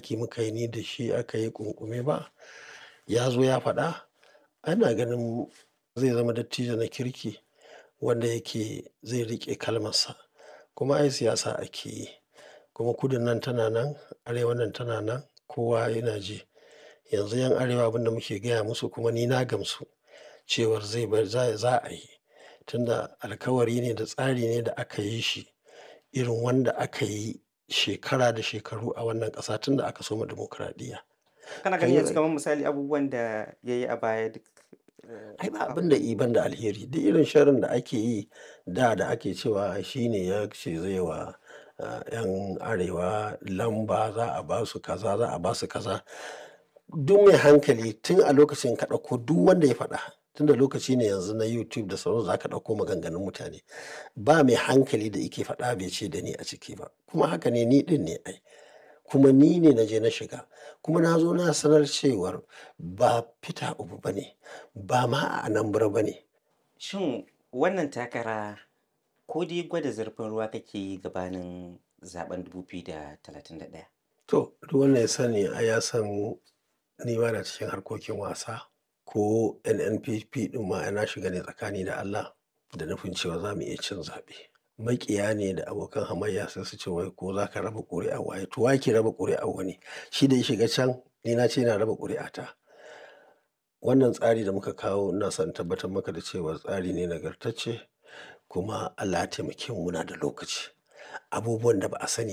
ɗaki muka yi ni da shi aka yi ƙunƙume ba ya zo ya faɗa ana ganin zai zama dattijo na kirki wanda yake zai riƙe kalmarsa kuma ai siyasa ake yi kuma kudun nan tana nan arewan nan tana nan kowa yana ji yanzu 'yan arewa abin da muke gaya musu kuma ni na gamsu cewar zai bar za a yi tunda alkawari ne da tsari ne da aka yi shi irin wanda aka yi shekara da shekaru a wannan ƙasa tun da aka soma dimokuraɗiyya. Kana ganin yanzu kamar misali abubuwan da ya yi a baya duk ai ba abin da iban da alheri duk irin sharrin da ake yi da da ake cewa shi ne ya ce zai wa 'yan arewa lamba za a ba su kaza za a ba su kaza duk mai hankali tun a lokacin ka ɗauko duk wanda ya faɗa tun da lokaci ne yanzu na youtube da sauran za ka ɗauko maganganun mutane ba mai hankali da ike faɗa bai ce da ni a ciki ba kuma haka ne ni ɗin ne ai kuma ni ne na je na shiga kuma na zo na sanar cewar ba fita ubu ba ne ba ma a anambra ba ne Shin wannan takara ko dai gwada zurfin ruwa kake yi gabanin zaben 2031? to duk wanda ya sani a ya san ni ba na cikin harkokin wasa ko nnpp ɗin ma na shiga ne tsakani da allah da nufin cewa za mu iya cin zaɓe makiya ne da abokan hamayya sai su ce wai ko za ka raba ƙuri'a waye to wake raba ƙuri'a wani shi da ya shiga can ni na ce na raba ƙuri'a ta wannan tsari da muka kawo ina son tabbatar maka da cewa tsari ne nagartacce kuma allah ya taimake mu muna da lokaci abubuwan da ba a sani